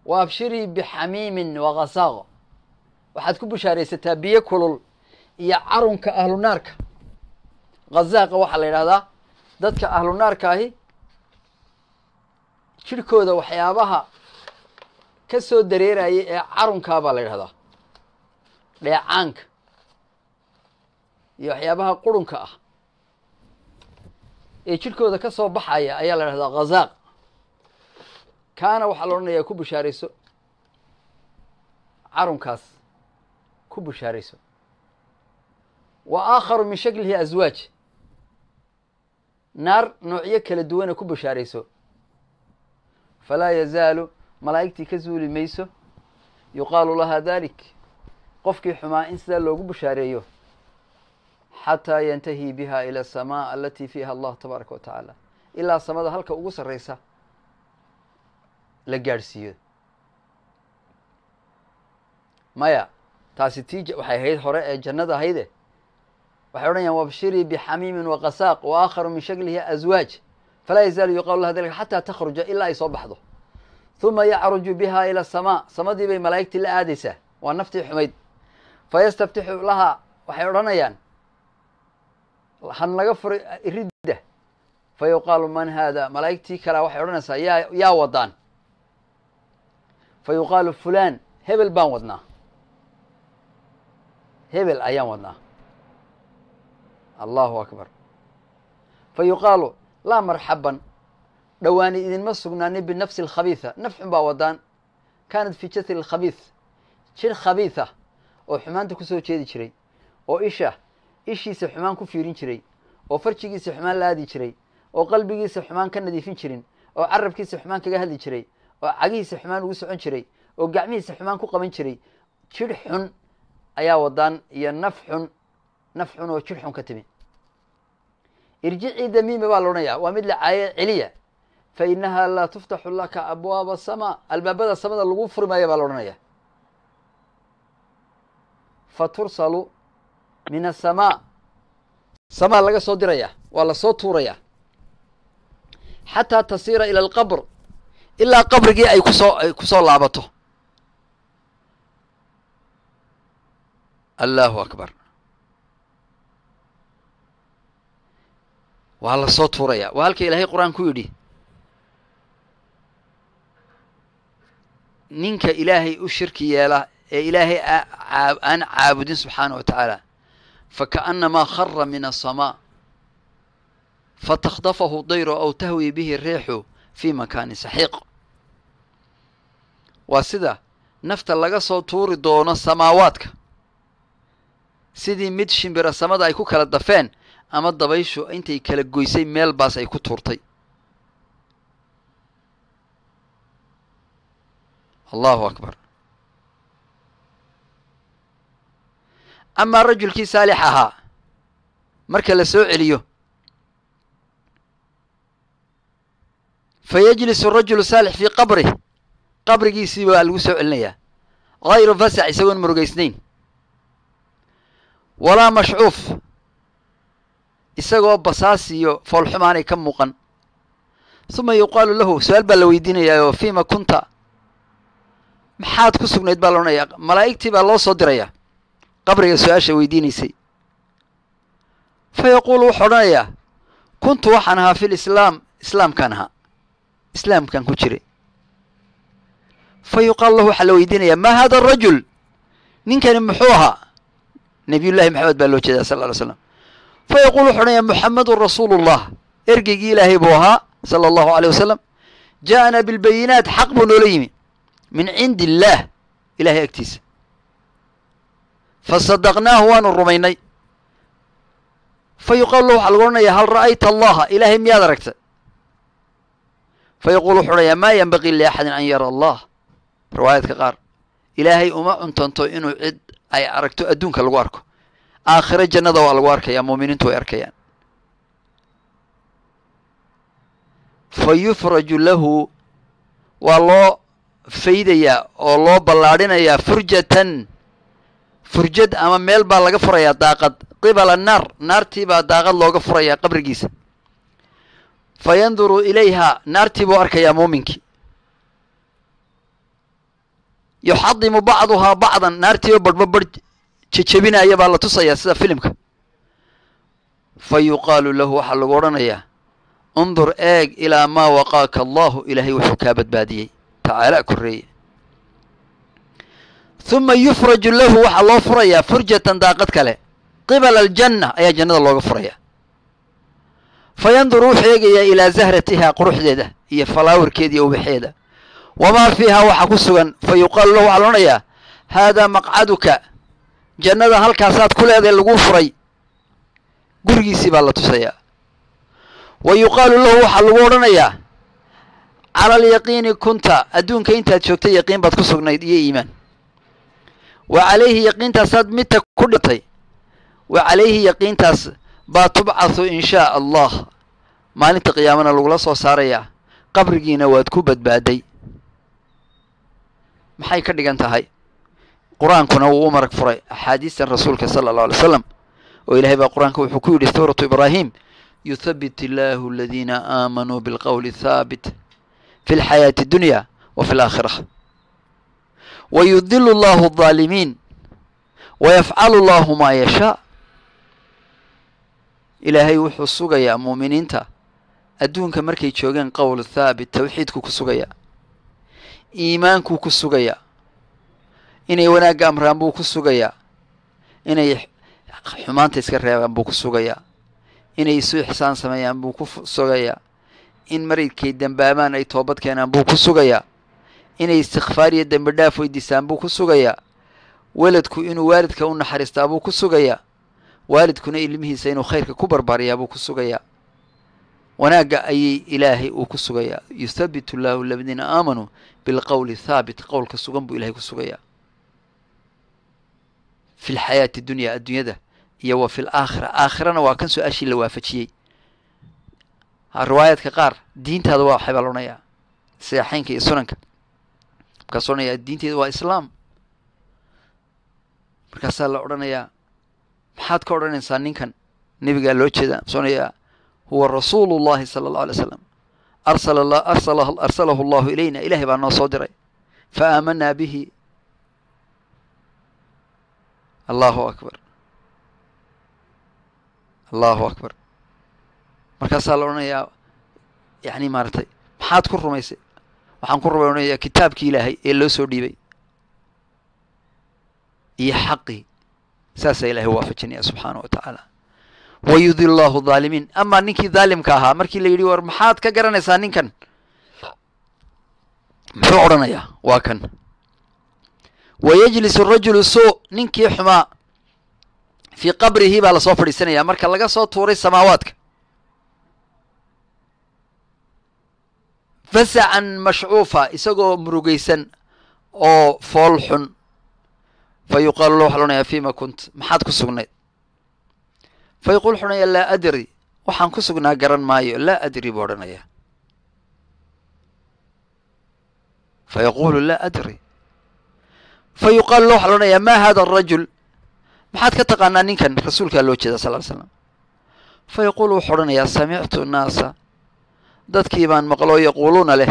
wa abshirii bixamiimin wakasaaq waxaad ku bushaaraysataa biyo kulul iyo carunka ahlu naarka khazaaqa waxaa la yidhahdaa dadka ahlu naarka ahi jirhkooda waxyaabaha ka soo dareeraya ee carunkaa baa la yidhahdaa dheecaanka iyo waxyaabaha qurunka ah ee jirhkooda ka soo baxaya ayaa la yidhahdaa khazaaq kaana waxaa la odhanayaa ku bushaarayso carunkaas ku bushaarayso wa aakharu min shaklihi aswaaj naar noocyo kala duwana ku bushaarayso falaa yazaalu malaa'igtii ka zuuli mayso yuqaalu laha dalik qofkii xumaa in sidaa loogu bushaareeyo xataa yantahi biha ila asamaa alati fiiha allah tabaaraka wa tacaala ilaa samada halka ugu sarraysa la gaadhsiiyo maya taasi tii waxay ahayd hore ee jannada ahayde waxay odhanayaan wabshirii bixamiimin wakasaaq wa aakharu min shaklihi aswaaj falaa yazaalu yuqaalu laha dalika xataa takhruja ilaa ay soo baxdo huma yacruju biha ila asamaa samadii bay malaa'igtii la aadaysaa waa naftii xumayd fayastaftixu lahaa waxay odhanayaan han laga furay ridda fa yuqaalu man haada malaa'igtii kalea waxay odhanaysaa yaa yaa wadaan fa yuqaalu fulaan hebel baan wadnaa hebel ayaan wadnaa allahu akbar fa yuqaalu laa marxaban dhowaani idinma sugnaanin binafsi alkhabiitha naf xun baa wadaan kaanat fi jasri alkhabiith jir khabiitha oo xumaanta kusoo jeedi jiray oo isha ishiisa xumaan ku fiirin jiray oo farjigiisa xumaan la aadi jiray oo qalbigiisa xumaan ka nadiifin jirin oo carabkiisa xumaan kaga hadli jiray oo cagihiisa xumaan ugu socon jiray oo gacmihiisa xumaan ku qaban jiray jir xun ayaa wadaan iyo naf xun naf xun oo jir xun ka timi irjicii damiima baa la odhanayaa waa mid la caaye celiya fa inaha laa tuftaxu laka abwaaba asamaa albaabada samada lagu furi maayo baa la odhanaya fa tursalu min asamaa samaa laga soo diraya waa lasoo tuuraya xataa tasiira ila alqabr ilaa qabrigii ay kusoo ay kusoo laabato allahu akbar waa lasoo tuuraya waa halka ilaahay qur-aan ku yidhi ninka ilaahay u shirki yeela ee ilaahay aan caabudin subxaana wa tacaala fakaأnamaa khara min aلsamaa fatakdafahu dayru aw tahwi bihi riixu fi makaani saxiiq waa sida nafta laga soo tuuri doono samaawaadka sidii mid shimbira samada ay ku kala dafeen ama dabayshu intay kala goysay meel baas ay ku tuurtay allahu akbar amaa rajulkii saalix ahaa marka la soo celiyo fa yajlisu rajulu saalix fii qabrih qabrigiisii baa lagu soo celinayaa hayru fasax isagoon murugaysnayn walaa mashcuuf isagoo basaas iyo foolxumaanay ka muuqan suma yuqaalu lahu su-aal baa la weydiinayaa oo fiima kunta maxaad ku sugnayd baa la odhanayaa malaa'igtii baa loo soo dirayaa qabriga su-aasha weydiinaysay fa yaquulu wuxuu odhanayaa kuntu waxaan ahaa fi lislaam islaamkaan ahaa islaamkaan ku jiray fa yuqaalu lahu waxaa la weydiinayaa maa hada arajul ninkani muxuu ahaa nabiyullahi maxamed baa loo jeedaa sal ly slam fa yaquulu wuxu odhanayaa muxamedun rasuulu llah ergeygii ilaahay buu ahaa sala allahu aleyh wasalam ja'ana bilbayinaat xaq buu noola yimi min cindi illaah ilahay agtiisa fasadaqnaahu waanu rumaynay fa yuqaalu lahu waxaa lagu odhanayaa hal ra'ayta allaha ilaahay miyaad aragta fa yaquulu wuxu odhanayaa maa yenbagii liaxadin an yara allah riwaayaadka qaar ilaahay uma cuntanto inuu cid ay aragto adduunka lagu arko aakhiro jannada waa lagu arkayaa muuminiintu way arkayaan fa yufraju lahu waa loo faydayaa oo loo ballaadhinayaa furjatan furjad ama meel baa laga furayaa daaqad qibala naar naartii baa daaqad looga furayaa qabrigiisa fa yanduru ilayha naartii buu arkayaa muuminkii yuxadimu bacduhaa bacdan naartiiba barhba barh jejebinaya baa la tusayaa sida filimka fa yuqaalu lahu waxaa lagu odhanayaa undur eeg ilaa maa waqaaka allahu ilaahay wuxuu kaa badbaadiyey tacaala korreeye huma yufraju lahu waxaa loo furayaa furjatan daaqad kale qibala aljanna ayaa jannada looga furayaa fa yanduru wuxuu eegayaa ilaa zahratihaa quruxdeeda iyo falaawarkeeda iyo ubaxeeda wamaa fiihaa waxaa ku sugan fa yuqaalu lahu waxaa la odhanayaa haadaa maqcaduka jannada halkaasaad ku leedahay laguu furay gurigiisii baa la tusayaa wa yuqaalu lahu waxaa lagu odhanayaa cala alyaqiini kunta adduunka intaad joogtay yaqiin baad ku sugnayd iyo iimaan wa calayhi yaqiintaasaad midta ku dhintay wa calayhi yaqiintaas baa tubcathu in shaa allah maalinta qiyaamana lagula soo saarayaa qabrigiina waad ku badbaaday maxay ka dhigan tahay qur-aankuna wuu u marag furay axaadiistan rasuulka sala allahu alay slam oo ilaahay baa qur-aanka wuxuu ku yidhi suuratu ibraahim yuthabit illaahu aladiina aamanuu bilqowli thaabit fi lxayaati addunya wa fi alaakhira wa yudilu allahu aldaalimiin wa yafcalu allahu maa yashaa ilaahay wuxuu sugayaa muuminiinta adduunka markay joogeen qowl thaabit tawxiidkuu ku sugayaa iimaankuu ku sugayaa inay wanaagga amraan buu ku sugayaa inay xumaanta iska reebaan buu ku sugayaa inay isu ixsaan sameeyaan buu ku sugayaa in markay dembaabaan ay toobad keenaan buu ku sugayaa inay istikfaar iyo dembi dhaaf weydiisaan buu ku sugayaa weladku inuu waalidka u naxariistaa buu ku sugayaa waalidkuna ilmihiisa inuu khayrka ku barbaariyaa buu ku sugayaa wanaagga ayay ilaahay uu ku sugayaa yuthabitu llaahu aladiina aamanuu bilqowli thaabit qowlka sugan buu ilahay ku sugayaa fi lxayaati dunya adduunyada iyo wa fi laakhira aakhirana waa kan su-aashii la waafajiyey riwaayaadka qaar diintaada waa waxay baa la odhanayaa saxeynka iyo sunanka markaasuu odhanayaa diinteeda waa islaam markaasaa la odhanayaa maxaad ka odhanaysaa ninkan nebigaa loo jeedaa masuu odhanayaa huwa rasuulu llahi sala allahu alay slam arsala arsala arsalahu allahu ilayna ilahay baa noo soo diray fa aamanaa bihi allahu akbar allahu akbar markaasaa la odhanayaa yani maaragtay maxaad ku rumaysay waxaan ku rumay odhanayaa kitaabkii ilaahay ee loo soo dhiibay iyo xaqii saasaa ilahay waafajinaya subxaana wa tacaala wayudil llahu dhaalimiin amaa ninkii dhaalimka ahaa markii la yidhi war maxaad ka garanaysaa ninkan muxuu odhanayaa waa kan wayajlisu rajulu suu ninkii xumaa fii qabrihi baa lasoo fadhiisanaya marka laga soo tuuray samaawaadka fasacan mashcuufa isagoo murugaysan oo fool xun fa yuqaalu la waxa loonaya fima kunt maxaad ku sugnayd fa yaquul wuxu odhanaya laa adri waxaan ku sugnaa garan maayo laa adri buu odhanaya fa yaquulu laa adri fa yuqaalu la waxa loodhanayaa ma hada arajul maxaad ka taqaanaa ninkan rasuulkaa loo jeeda sal ly slam fa yaquulu wuxuu odhanayaa samictu naasa dadkii baan maqloo yaquuluuna leh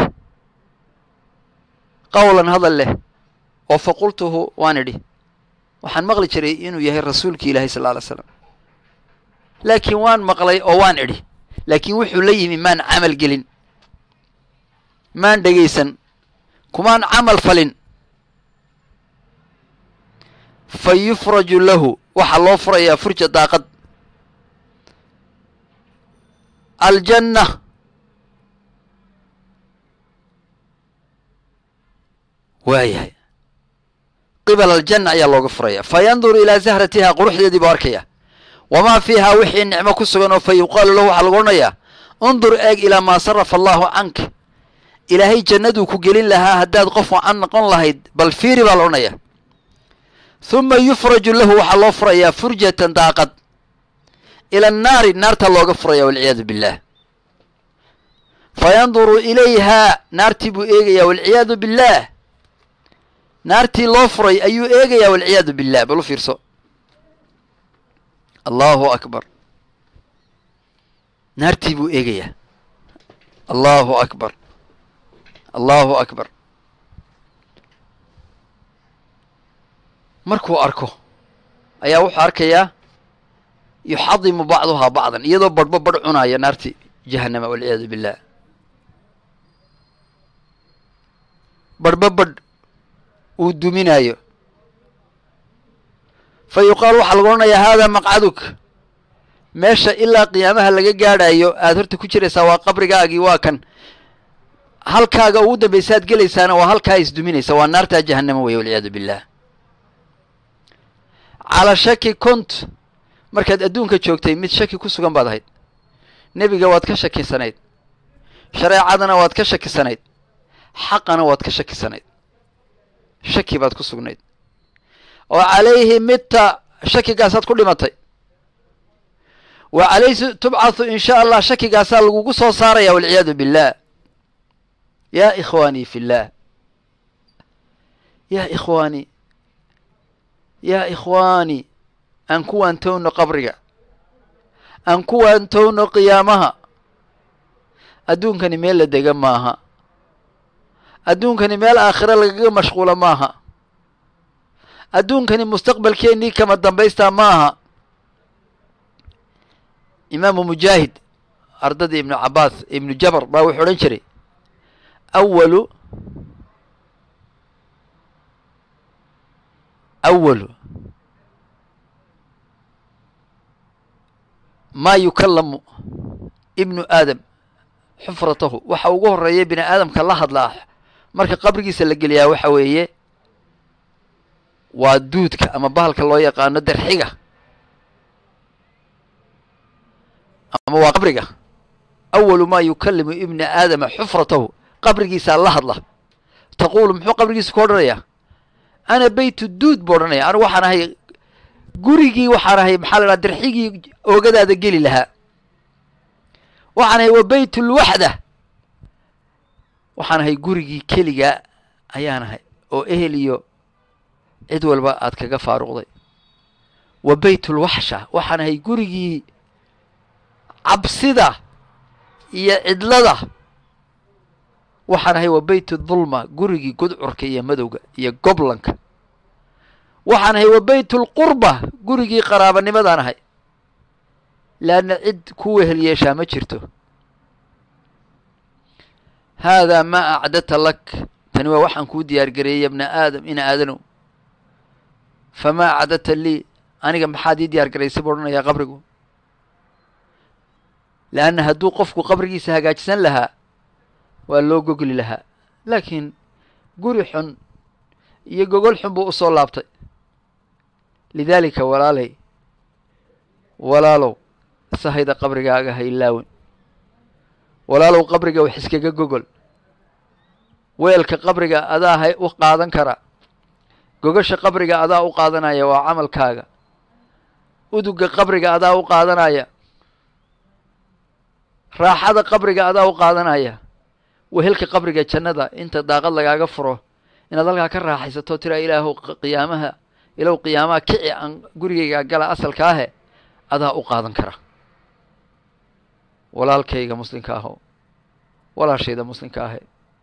qowlan hadal leh oo fa qultuhu waan idhi waxaan maqli jiray inuu yahay rasuulkii ilaahay sal alay slam laakiin waan maqlay oo waan idhi laakiin wuxuu la yimi maan camal gelin maan dhegaysan kumaan camal falin fa yufraju lahu waxaa loo furayaa furja daaqad aljanna waayahay qibala aljanna ayaa looga furaya fa yanduru ilaa zahratihaa quruxdeedii buu arkaya wamaa fiihaa wixii nicmo ku sugan oo fa yuqaalu lahu waxaa lagu odhanayaa undur eeg ilaa maa sarafa allahu canka ilaahay jannaduu ku gelin lahaa haddaad qof wacan noqon lahayd bal fiiri baa la odhanaya huma yufraju lahu waxaa loo furayaa furjatan daaqad ila annaari naartaa looga furaya walciyaadu billah fa yanduru ilayhaa naartii buu eegayaa walciyaadu billaah naartii loo furay ayuu eegayaa walciyaadu billah bal u fiirso allahu akbar naartii buu eegayaa allahu akbar allahu akbar markuu arko ayaa wuxuu arkayaa yuxadimu bacduhaa bacdan iyadoo badhbo badh cunaya naarti jahannama walciyaadu billah badhbo badh uu duminaayo fa yuqaalu waxaa lagu odhanayaa haadaa maqcaduk meesha ilaa qiyaamaha laga gaadhayo aada horta ku jiraysaa waa qabrigaagii waa kan halkaaga ugu dambaysa aad gelaysaana waa halkaa isduminaysa waa naartaa jahannama wey walciyaadu billah calaa shaki kunt markaad adduunka joogtay mid shaki ku sugan baad ahayd nebiga waad ka shakisanayd shareecadana waad ka shakisanayd xaqana waad ka shakisanayd shaki baad ku sugnayd oo calayhi midta shakigaasaad ku dhimatay wa calayhi tubcathu in sha allah shakigaasaa lagugu soo saaraya walciyaadu billah yaa ikhwaanii fi llah yaa ikhwaanii yaa ikhwaani aan ku waantowno qabriga aan ku waantowno qiyaamaha adduunkani meel la dega maaha adduunkani meel aakhiro lagaga mashquulo maaha adduunkani mustaqbalkeennii kama dambaystaa maaha imaamu mujaahid ardadii ibnu cabaas ibnu jabar baa wuxuu odhan jiray awalu awalu maa yukallamu ibnu aadam xufratahu waxa ugu horeeya bini aadamka la hadlaa marka qabrigiisa la geliyaa waxa weeye waa duudka ama bahalka loo yaqaano darxiga ama waa qabriga awalu maa yukallimu ibna aadama xufratahu qabrigiisaa la hadla taquulu muxuu qabrigiisa ku odhanayaa ana beytu duud buu odhanaya anigu waxaan ahay gurigii waxaan ahay maxaa la dhaha darxigii oogadaada geli lahaa waxaan ahay wa beytulwaxda waxaan ahay gurigii keligaa ayaan ahay oo ehel iyo cid walba aad kaga faaruqday wa beytulwaxsha waxaan ahay gurigii cabsida iyo cidlada waxaan ahay wa beytu dulma gurigii gudcurka iyo madowga iyo goblanka waxaan ahay wa beytulqurba gurigii qaraabanimadaan ahay leanna cid ku wehel yeeshaa ma jirto haadaa maa acdata lak tani waa waxaan kuu diyaar gareeyey ya bna aadam ina aadanow famaa acdata lii aniga maxaad ii diyaar garaysay buu odhanayaa qabrigu leanna hadduu qofku qabrigiisa hagaajisan lahaa waa loo gogli lahaa laakiin guri xun iyo gogol xun buu usoo laabtay lidaalika walaalay walaalow sahayda qabrigaaga ha ilaawin walaalow qabriga wax iskaga gogol weelka qabriga adaa hay u qaadan kara gogasha qabriga adaa u qaadanaya waa camalkaaga uduga qabriga adaa u qaadanaya raaxada qabriga adaa u qaadanaya wehelka qabriga jannada inta daaqad lagaaga furo inaad halkaa ka raaxaysato tiraa ilaahu qiyaamaha ilow qiyaamaha kici aan gurigayga gala asalka ahe adaa u qaadan kara walaalkayga muslimka aho walaashayda muslimka ahe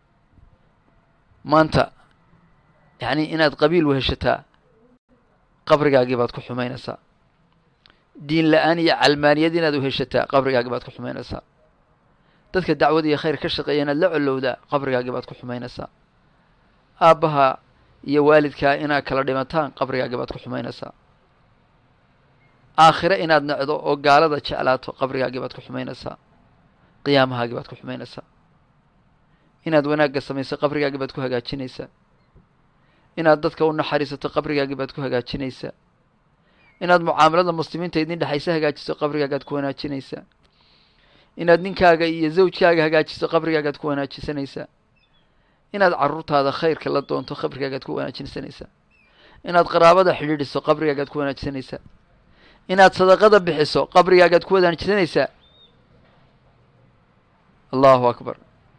maanta yacni inaad qabiil weheshataa qabrigaagii baad ku xumaynaysaa diin la-aan iyo calmaaniyad inaad weheshataa qabrigaagii baad ku xumaynaysaa dadka dacwad iyo khayr ka shaqeeya inaad la colowdaa qabrigaagii baad ku xumaynaysaa aabbaha iyo waalidkaa inaad kala dhimataan qabrigaagii baad ku xumaynaysaa aakhire inaad nacdo oo gaalada jeclaato qabrigaagii baad ku xumaynaysaa qiyaamahaagii baad ku xumaynaysaa inaad wanaagga samayso qabrigaagii baad ku hagaajinaysaa inaad dadka u naxariisato qabrigaagii baad ku hagaajinaysaa inaad mucaamalada muslimiinta idin dhexaysa hagaajiso qabrigaagaad ku wanaajinaysaa inaad ninkaaga iyo zawjkaaga hagaajiso qabrigaagaad ku wanaajisanaysaa inaad carruurtaada khayrka la doonto qabrigaagaad ku wanaajinsanaysaa inaad qaraabada xidhiidhiso qabrigaagaad ku wanaajisanaysaa inaad sadaqada bixiso qabrigaagaad ku wanaajisanaysaa allahu akbar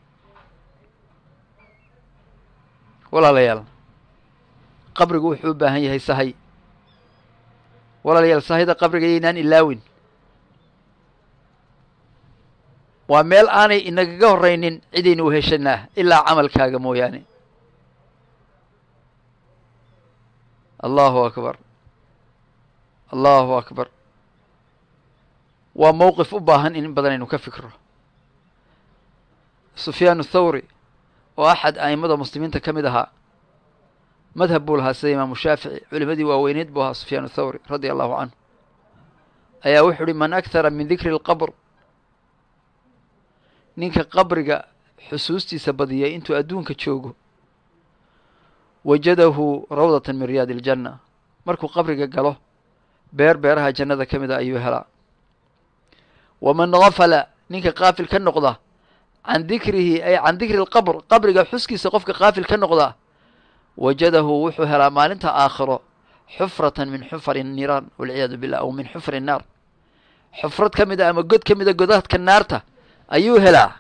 walaalayaal qabrigu wuxuu u baahan yahay sahay walaalayaal sahayda qabriga yaynaan ilaawin waa meel aanay inagaga horraynin cidaynu uheshanaa ilaa camalkaaga mooyaane allahu akbar allahu akbar waa mowqif u baahan in badan aynu ka fikro sufyaan athawri oo axad a'immada muslimiinta ka mid ahaa madhab buu lahaa sida imaamu shaafici culimadii waaweyneed buu ahaa sufyaan athawri radia allahu canhu ayaa wuxuu uhi man akhara min dikri اlqabr ninka qabriga xusuustiisa badiyay intuu adduunka joogo wajadahu rawdata min riyaadi iljanna markuu qabriga galo beer beeraha jannada ka mid a ayuu helaa waman gafala ninka qaafil ka noqda can dikrihi ay can dikri lqabr qabriga xuskiisa qofka qaafil ka noqda wajadahu wuxuu helaa maalinta aakhiro xufratan min xufari niiraan walciyaadu billah aw min xufri naar xufrad ka mid a ama god ka mid a godadka naarta ayuu helaa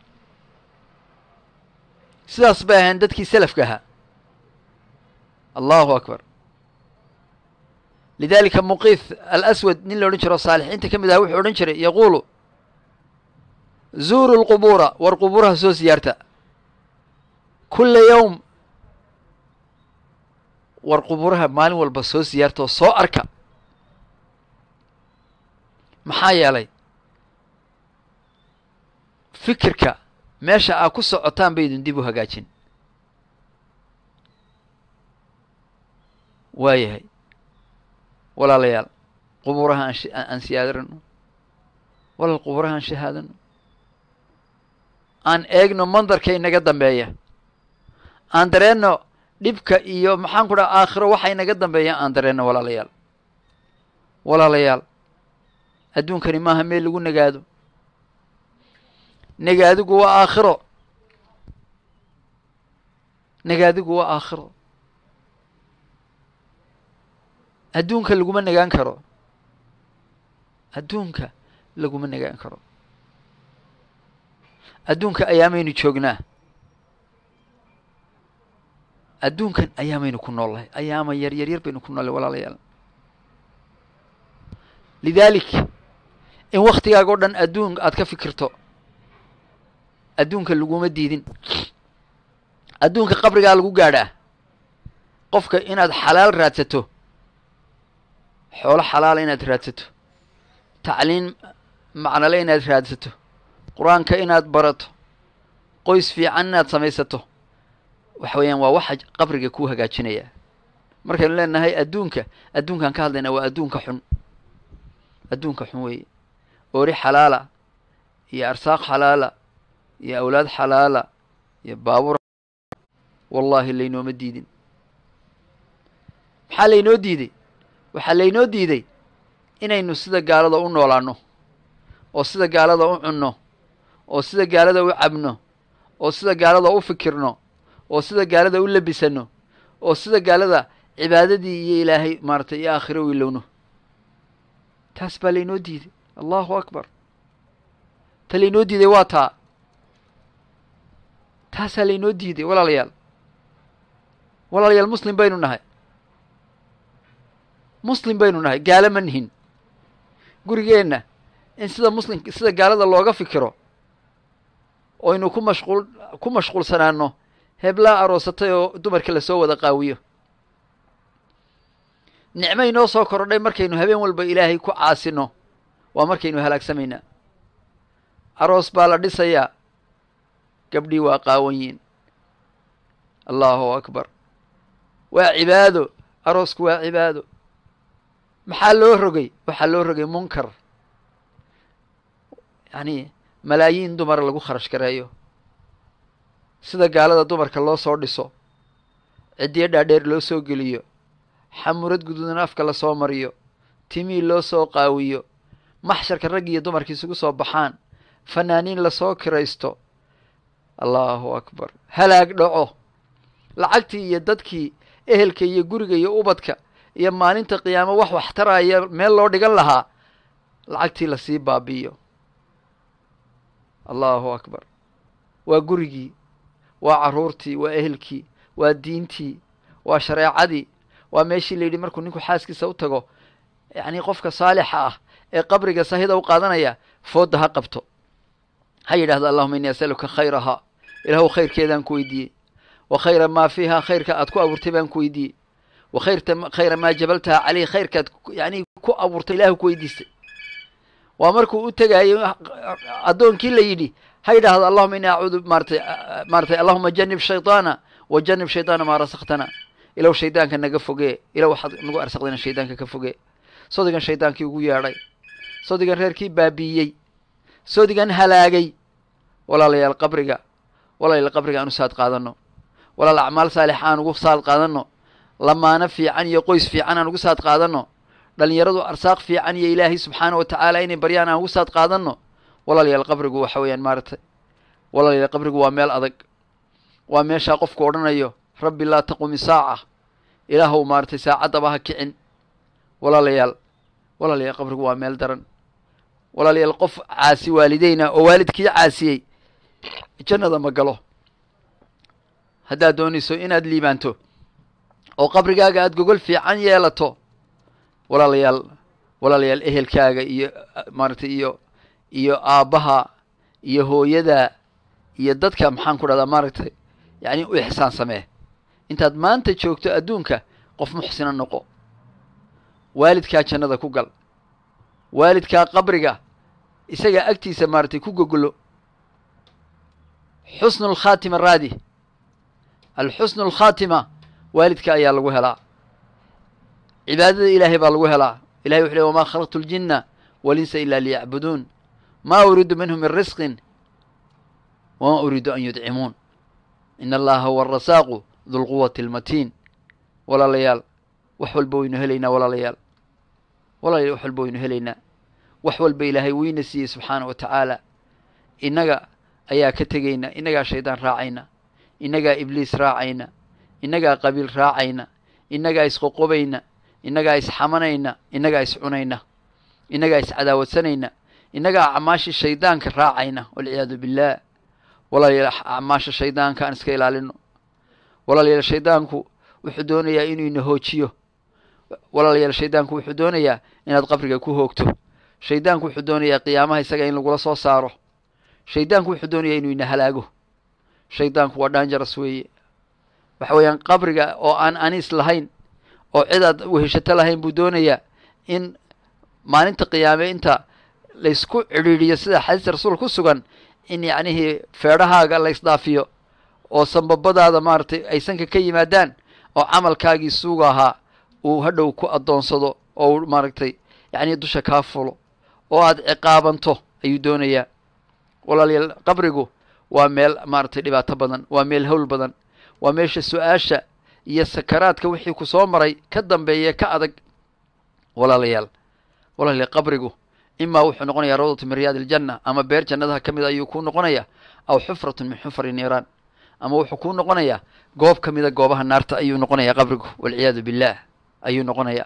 sidaas bay ahayn dadkii selafka ahaa allahu akbar lidalika muqiif alaswad nin la odhan jiro saalixiinta ka mid aha wuxuu odhan jiray yaquulu zuuru lqubuura war qubuuraha soo siyaarta kula yowm war qubuuraha maalin walba soo siyaarta oo soo arka maxaa yeelay fikirka meesha aa ku socotaan baydun dib u hagaajin waayahay walaalayaal qubuuraha aan aan siyaadarano walaal qubuuraha aan shahaadano aan eegno mandarka inaga dambeeya aan dareenno dhibka iyo maxaan ku dhaha aakhiro waxa inaga dambeeya aan dareenno walaalayaal walaalayaal adduunkani maaha meel lagu nagaado nagaadigu waa aakhiro nagaadigu waa aakhiro adduunka laguma nagaan karo adduunka laguma nagaan karo adduunka ayaamaynu joognaa adduunkan ayaamaynu ku noollahay ayaama yar yar yar baynu ku noollahay walaalayaal lidalik in waktigaaga o dhan adduun aad ka fikirto adduunka laguma diidin adduunka qabrigaa lagu gaadhaa qofka inaad xalaal raadsato xoolo xalaala inaad raadsato tacliin macnale inaad raadsato qur-aanka inaad barato qoys fiican inaad samaysato waxa weeyaan waa waxa qabriga kuu hagaajinaya markaynu leenahay adduunka adduunkaan ka hadlaynaa waa adduunka xun adduunka xun weeye oori xalaala iyo arsaaq xalaala iyo awlaad xalaala iyo baabuur wallaahi laynooma diidin maxaa laynoo diiday waxaa laynoo diiday inaynu sida gaalada u noolaanno oo sida gaalada u cunno oo sida gaalada u cabno oo sida gaalada u fikirno oo sida gaalada u labisanno oo sida gaalada cibaadadii iyo ilaahay maaratay iyo aakhiro u ilowno taas baa laynoo diiday allahu akbar ta laynoo diiday waa taa taasaa laynoo diiday walaalayaal walaalayaal muslim baynu nahay muslim baynu nahay gaalo ma nihin gurigeenna in sida muslim sida gaalada looga fikiro oynu ku mashquul ku mashquulsanaano heblaa aroosatay oo dumarka lasoo wada qaawiyo nicmay noo soo korodhay markaynu habeen walba ilaahay ku caasino waa markaynu halaagsamaynaa aroos baa la dhisayaa gabdhii waa qaawan yiin allahu akbar waa cibaado aroosku waa cibaado maxaa loo rogay waxaa loo rogay munkar yacni malaayiin dumara lagu kharash gareeyo sida gaalada dumarka loo soo dhiso ciddiyo dhaadheer loo soo geliyo xamurad guduudan afka lasoo mariyo timii loo soo qaawiyo maxsharka rag iyo dumarka isugu soo baxaan fanaaniin lasoo kiraysto allahu akbar halaag dhaco lacagtii iyo dadkii ehelka iyo guriga iyo ubadka iyo maalinta qiyaamo wax waxtaraya meel loo dhigan lahaa lacagtii lasii baabi'iyo allahu akbar waa gurigii waa carruurtii waa ehelkii waa diintii waa shareecadii waa meeshii la yidhi markuu ninku xaaskiisa u tago yacni qofka saalixa ah ee qabriga sahida u qaadanaya foodda ha qabto ha yidhahdo allahuma innii asaluka khayrahaa ilaahu khayrkeedaan ku weydiiyey wa khayra maa fiiha khayrka aad ku abuurtay baan ku weydiiyey wa khayrta khayra maa jabaltaha caleyh khayrkaad yani ku abuurtay ilahi ku weydiistay waa markuu u tegaayo addoonkii la yidhi ha yidhaahdo allahuma ini acuudu maaratay maaratay allahuma janib shayطaana wa janib shayطaana maa rasaktana ilow shaydaanka naga fogee ilow waxaad nagu arsaqdayna shaydaanka ka fogee sodigan shaydaankii ugu yeedhay sodigan reerkii baabiiyey sodigan halaagay walaalayaal qabriga walaalayaal qabriga aan u saad qaadano walaal acmaal saalix aan ugu saad qaadano lamaano fiican iyo qoys fiican aan ugu saad qaadano dhalinyaradu arsaaq fiican iyo ilaahay subxaana wa tacaala inay baryaan aan ugu saad qaadano walaalayaal qabrigu waxa weeyaan maaragtay walaalayaal qabrigu waa meel adag waa meeshaa qofku odhanayo rabbi laa taqumi saaca ilaahow maaratay saacaddaba ha kicin walaalayaal walaalayaal qabrigu waa meel daran walaalayaal qof caasi waalideyna oo waalidkii caasiyey jannada ma galo haddaad doonayso inaad liibaanto oo qabrigaaga aada gogol fiican yeelato walaalayaal walaalayaal ehelkaaga iyo maaragtay iyo iyo aabbaha iyo hooyada iyo dadka maxaan ku dhahdaa maaragtay yacni u ixsaan samee intaad maanta joogto adduunka qof muxsina noqo waalidkaa jannada ku gal waalidkaa qabriga isagaa agtiisa maaragtay ku gogolo xusnu alkhaatima raadi alxusnu alkhaatima waalidka ayaa lagu helaa cibaadada ilaahay baa lagu helaa ilahay wuxu ley wamaa khalaqtu ljinna walinsa ila liyacbuduun ma uriidu minhum min risqin wama uriidu an yudcimuun in allaha huwa arasaaqu dulquwati almatiin walaalayaal wax walba waynu helaynaa walaalayaal walaalayaal wax walba waynu helaynaa wax walba ilaahay weyna siiyey subxaana wa tacaala innaga ayaa ka tegayna innagaa shaydaan raacayna innagaa ibliis raacayna innagaa qabiil raacayna innagaa isqoqobayna innagaa isxamanayna innagaa iscunayna innagaa iscadaawadsanayna innagaa acmaashii shaydaanka raacayna walciyaadu billaah walaalayaal acmaasha shaydaanka aan iska ilaalino walaalayaal shaydaanku wuxuu doonayaa inuu ina hoojiyo walaalayaal shaydaanku wuxuu doonayaa inaad qabriga ku hoogto shaydaanku wuxuu doonayaa qiyaamaha isaga in lagula soo saaro shaydaanku wuxuu doonayaa inuu ina halaago shaydaanku waa dangeros weeye waxa weeyaan qabriga oo aan aniis lahayn oo cid aad weheshato lahayn buu doonayaa in maalinta qiyaame inta laysku cidhiidhiyo sida xadiista rasuul ku sugan in yacnihii feedhahaaga la ysdhaafiyo oo sambabadaada maaragtay ay sanka ka yimaadaan oo camalkaagii suuga ahaa uu hadhow ku addoonsado oo uu maaragtay yacnii dusha kaa fulo oo aad ciqaabanto ayuu doonayaa walaalayaal qabrigu waa meel maaragtay dhibaato badan waa meel hawl badan waa meesha su-aasha iyo sakaraadka wixii ku soo maray ka dambeeya ka adag walaalayaal walaalayaal qabrigu imaa wuxuu noqonayaa rawdatu min riyaad iljanna ama beer jannadaha ka mid a ayuu kuu noqonayaa aw xufratun min xufari niiraan ama wuxuu kuu noqonayaa goob ka mida goobaha naarta ayuu noqonayaa qabrigu walciyaadu billaah ayuu noqonayaa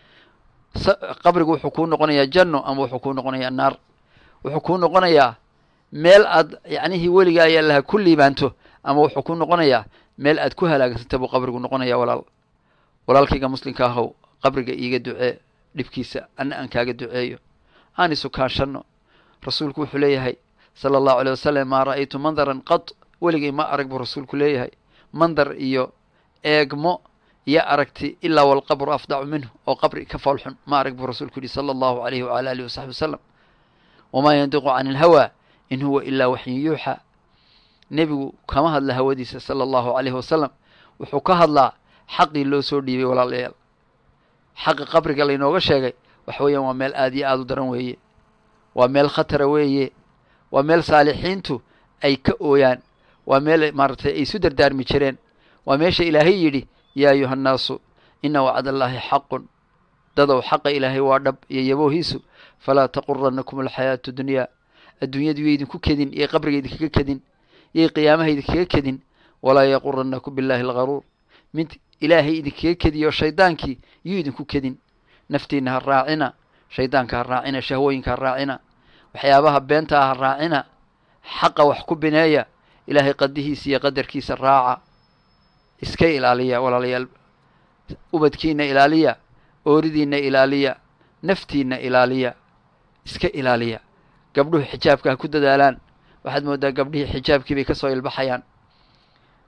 qabrigu wuxuu kuu noqonayaa janno ama wuxuu kuu noqonayaa naar wuxuu kuu noqonayaa meel aad yacnihii weliga ayaa laha ku liibaanto ama wuxuu kuu noqonayaa meel aad ku halaagsanta buu qabrigu noqonaya walaal walaalkayga muslimka ahow qabriga iiga ducee dhibkiisa anna aan kaaga duceeyo aan isu kaashanno rasuulku wuxuu leeyahay sala allahu alay wasalam maa ra'aytu mandaran qad weligay ma arag buu rasuulku leeyahay mandar iyo eegmo iyo aragti ilaa walqabru afdacu minhu oo qabri ka foolxun ma arag buu rasuulku yihi sala allahu alayhi wala alihi wasaxbi wasalam wamaa yandiqu can ilhawa in huwa ilaa waxyin yuuxa nebigu kama hadla hawadiisa sala allahu alayhi wasalam wuxuu ka hadlaa xaqii loo soo dhiibay walaalayaal xaqa qabriga laynooga sheegay waxa weeyaan waa meel aad iyo aada u daran weeye waa meel khatara weeye waa meel saalixiintu ay ka ooyaan waa meel maaragtay ay isu dardaarmi jireen waa meesha ilaahay yidhi yaa ayuha annaasu ina wacd allaahi xaqun dadow xaqa ilaahay waa dhab iyo yaboohiisu falaa taquranakum alxayaatu dunyaa adduunyadu yo idinku kedin iyo qabriga idinkaga kedin iyo qiyaamaha idinkaga kedin walaa yaquranakum billahi algaruur mid ilaahay idinkaga kediyo shaydaankii yuu idinku kedin naftiina ha raacina shaydaanka ha raacina shahwooyinka ha raacina waxyaabaha beenta ah ha raacina xaqa wax ku bineeya ilaahay qadihiisa iyo qadarkiisa raaca iska ilaaliya walaalayaal ubadkiina ilaaliya ooridiina ilaaliya naftiina ilaaliya iska ilaaliya gabdhuhu xijaabka ha ku dadaalaan waxaad moodaa gabdhihii xijaabkii bay kasoo ilbaxayaan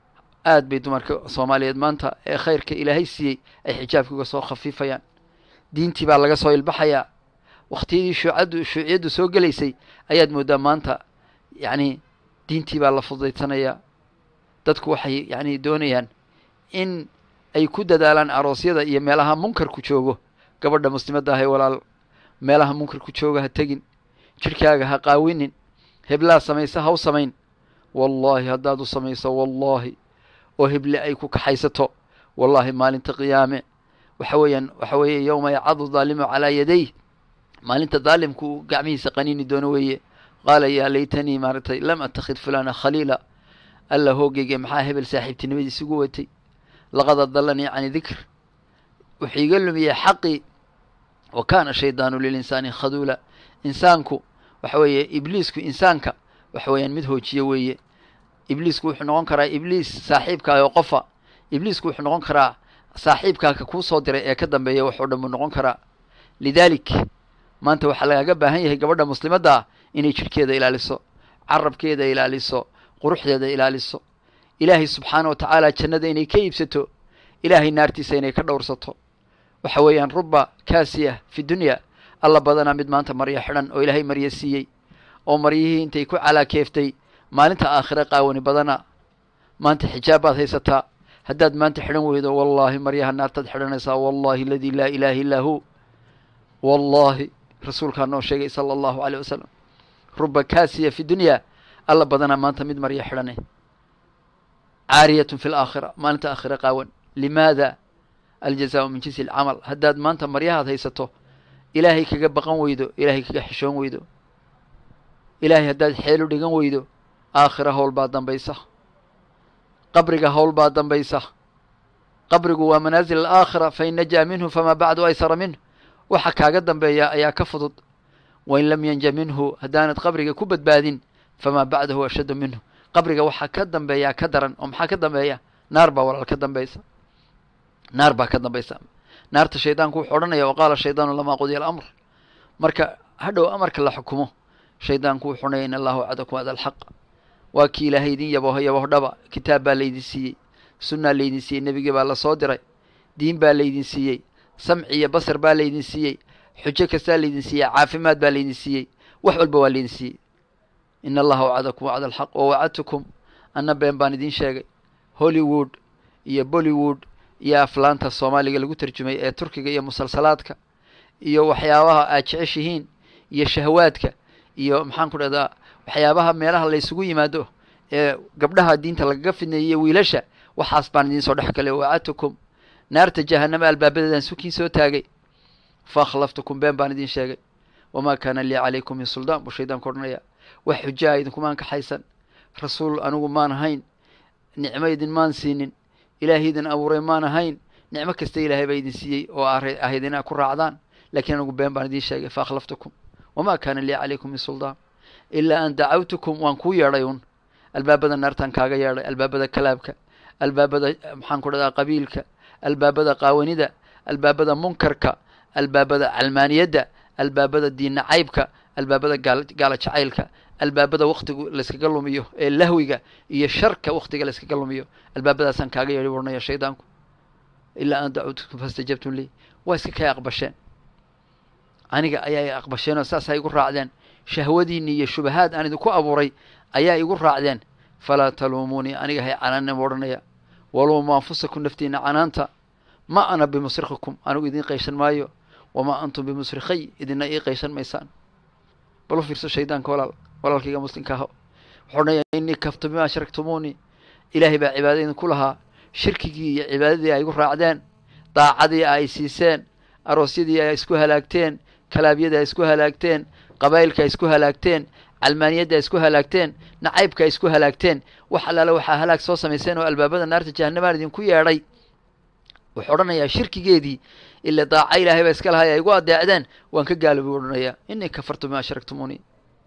aad bay dumarka soomaaliyeed maanta ee khayrka ilaahay siiyey ay xijaabka uga soo khafiifayaan diintii baa laga soo ilbaxayaa wakhtiyadii shuucaddu shuuciyaddu soo gelaysay ayaad mooddaa maanta yacni diintii baa la fududaysanayaa dadku waxay yacni doonayaan in ay ku dadaalaan aroosyada iyo meelaha munkarku joogo gabadha muslimadda ahay walaal meelaha munkarku jooga ha tegin jidhkaaga ha qaawinin heblaa samaysa ha u samayn wallaahi haddaad u samayso wallaahi oo heble ay ku kaxaysato wallaahi maalinta qiyaame waxa weeyaan waxa weeye yowma yacadu daalimu calaa yaday maalinta daalimku uu gacmihiisa qaniini doono weeye qaala yaa laytanii maaragtay lam attakhid fulana khaliila alla hoogeyga maxaa hebel saaxiibtinimadiis igu watay laqad adalanii cani dikr wuxuu iga lumiyey xaqii wa kaana shaydaanu lilinsaani khaduula insaanku waxa weeye ibliisku insaanka waxa weeyaan mid hoojiye weeye ibliisku wuxuu noqon karaa ibliis saaxiibkaa oo qofa ibliisku wuxuu noqon karaa saaxiibkaa ka kuu soo diray ee ka dambeeya wax oo dhan buu noqon karaa lidaalik maanta waxaa lagaga baahan yahay gabadha muslimadda ah inay jidhkeeda ilaaliso carabkeeda ilaaliso quruxdeeda ilaaliso ilaahay subxaana wa tacaala jannada inay ka iibsato ilaahay naartiisa inay ka dhowrsato waxa weeyaan ruba kaasiya fi dunya alla badanaa mid maanta maryo xidhan oo ilaahay maryo siiyey oo maryihii intay ku calaakeeftay maalinta aakhire qaawani badana maanta xijaab baad haysataa haddaad maanta xidhan weydo wallaahi maryaha naartaad xidhanaysaa wallahi aladii laa ilaaha illaa hu wallaahi rasuulkaa noo sheegay sala allahu aleyh wasalam ruba kaasiya fi dunya alla badanaa maanta mid maryo xidhane caariyatun fi laakhira maalinta aakhire qaawan limaada aljazaau min jinsi alcamal haddaad maanta maryahaad haysato ilaahay kaga baqan weydo ilaahay kaga xishoon weydo ilaahay haddaad xeelu dhigan weydo aakhira howl baa dambaysa qabriga howl baa dambaysa qabrigu waa manaasil alaakhira fain najaa minhu famaa bacdu aysara minhu waxa kaaga dambeeya ayaa ka fudud wain lam yanja minhu haddaanad qabriga ku badbaadin famaa bacdahu ashaddu minhu qabriga waxaa ka dambeeyaa ka daran oo maxaa ka dambeeya naar baa walaal ka dambaysa naar baa ka dambaysa naarta shaydaanku wuxuu odhanaya waqaala shaydaanu lamaa qudiya alamr marka hadhow amarka la xukumo shaydaanku wuxuu odhanaya in allahu wacadakum wacda alxaq waa kii ilaahay idin yaboho yabohdhaba kitaab baa laydin siiyey sunnaa laydin siiyey nebigii baa lasoo diray diin baa laydin siiyey samci iyo basar baa laydin siiyey xujo kastaa laydin siiyey caafimaad baa laydin siiyey wax walba waa laydin siiyey in allaha wacadakum wacda alxaq wa wacadtukum anna been baan idin sheegay hollywood iyo bollywood iyo aflaanta soomaaliga lagu tarjumay ee turkiga iyo musalsalaadka iyo waxyaabaha aad jeceshihiin iyo shahwaadka iyo maxaan ku dhahdaa waxyaabaha meelaha laysugu yimaado ee gabdhaha diinta lagaga fidneeyey iyo wiilasha waxaas baan idiin soo dhex galay wacadtukum naarta jahanama albaabadeedaan sukiin soo taagay fa akhlaftukum been baan idin sheegay wamaa kaana lii calaykum min suldaan buu shaydaanku odhanaya wax xujaa idinkumaan kaxaysan rasuul anigu maan ahayn nicmo idin maan siinin ilaahay idin abuuray maan ahayn nicmo kasta ilaahay baa idin siiyey oo ahayd inaa ku raacdaan lakiin anigu been baan idiin sheegay fa akhlaftukum wamaa kaana lii calaykum min suldaan ilaa an dacawtukum waan kuu yeedhay un albaabada naartaan kaaga yeedhay albaabada kalaabka albaabada maxaan ku dhahdaa qabiilka albaabada qaawanida albaabada munkarka albaabada calmaaniyadda albaabada diinna caybka albaabada gaal gaala jacaylka albaabada waktigu layskaga lumiyo ee lahwiga iyo sharka waktiga layskaga lumiyo albaabadaasaan kaaga yeedhi warnaya shaydaanku ilaa an dacawtukum fastajabtum lii waa iska kay aqbasheen aniga ayaa aqbasheen oo saas ay igu raacdeen shahwadiinni iyo shubahaad aan idinku abuuray ayaa igu raacdeen falaa taluumuunii aniga hay canaanina ma odhanaya waluumu anfusakum naftiina canaanta ma ana bimusrikikum anigu idiin qayshan maayo wamaa antum bimusrikhay idina ii qayshan maysaan bal u fiirso shaydaanka walaal walaalkayga muslimka aho wuxuu odhanaya innii kaftu bimaa ashraktumuunii ilaahay baa cibaada idinku lahaa shirkigii iyo cibaadadii ay igu raacdeen daacadii ay siiseen aroosyadii ay isku halaagteen kalaabyadii ay isku halaagteen qabaa'ilka ay isku halaagteen calmaaniyadda ay isku halaagteen nacaybka ay isku halaagteen wax allaale waxaa halaag soo samayseen oo albaabada naarta jahanamaan idinku yeedhay wuxuu odhanayaa shirkigeedii ila daaca ilaahay baa iska lahay ay igu adeecdeen waan ka gaalobi odhanayaa innii kafartu bima ashraktumuunii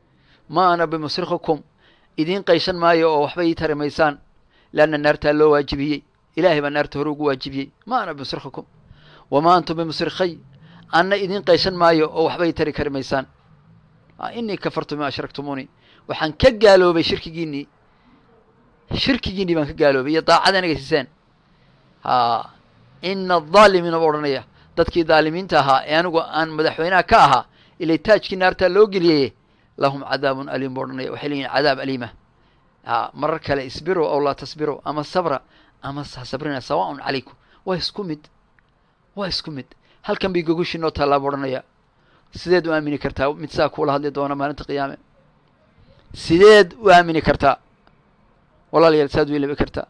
ma ana bimusrikikum idiin qayshan maayo oo waxba ii tari maysaan leanna naartaa loo waajibiyey ilaahay baa naarta hore ugu waajibiyey ma ana bimusrikikum wamaa antum bimusrikhay anna idiin qayshan maayo oo waxba ii tari kari maysaan innii kafartu bima ashraktumuunii waxaan ka gaaloobay shirkigiinnii shirkigiinii baan ka gaaloobay iyo daacada inaga siiseen ha ina adaalimiina buu odhanaya dadkii daalimiinta ahaa ee anigu aan madaxweynaha ka ahaa ilay taajkii naartaa loo geliyay lahum cadaabun aliim buu odhanaya waxay leeyihin cadaab aliima ha marar kale isbiru aw laa tasbiru ama sabra ama ha sabrina sawaaun calaykum waa isku mid waa isku mid halkan bay gogushii noo taallaa buu odhanaya sideed u aamini kartaa mid saa kuula hadli doona maalinta qiyaame sideed u aamini kartaa walaalayaal saad u ilabi kartaa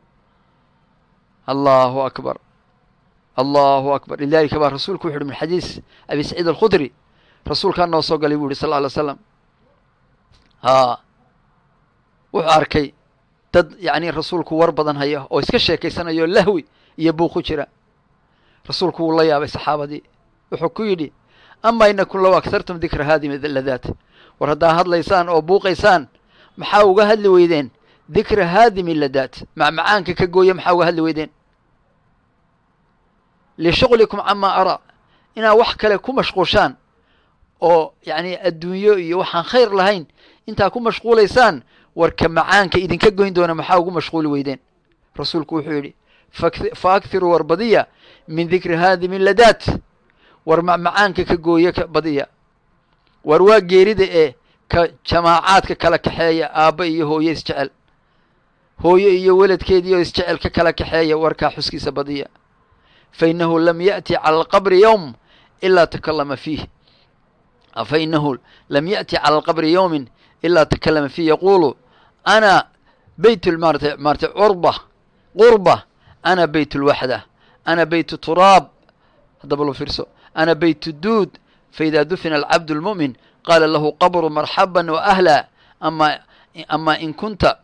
allahu akbar allahu akbar lidalika baa rasuulku wuxu uhi min xadiis abi saciid alkhudri rasuulkaa noo soo galay buu yihi sal lla alay slam ha wuxuu arkay dad yacni rasuulku war badan haya oo iska sheekaysanayo lahwi iyo buuq ku jira rasuulku wuu la yaabay saxaabadii wuxuu ku yidhi ama inakum low aghartum dikra haadimi ladaat war haddaa hadlaysaan oo buuqaysaan maxaa uga hadli weydeen dikra haadimi ladaat macmacaanka ka gooya maxaa uga hadli weydeen lishuqlikum camaa araa inaad wax kale ku mashquushaan oo yacni adduunyo iyo waxaan khayr lahayn intaa ku mashquulaysaan warka macaanka idinka goyn doona maxaa ugu mashquuli weydeen rasuulku wuxuu yidhi fa akhiruu war badiya min dikri haadimi ladaat war macmacaanka ka gooya ka badiya war waa geerida ee ka jamaacaadka kala kaxeeya aabba iyo hooyo isjecel hooyo iyo weladkeediioo isjecel ka kala kaxeeya warkaa xuskiisa badiya fa inahu lam yaأti calى alqabri yowm ilaa takalama fiih fa inahu lam yaأti calى alqabri yowmin ilaa takalama fiih yaqulu ana beyt maarata maarata curba qurba ana beyt اlwaxda ana beyt turaab haddaba lo fiirso ana beyt duud faida dufina alcabd اlmu'min qaala lahu qabru marxaba waأhla ama ama in kunta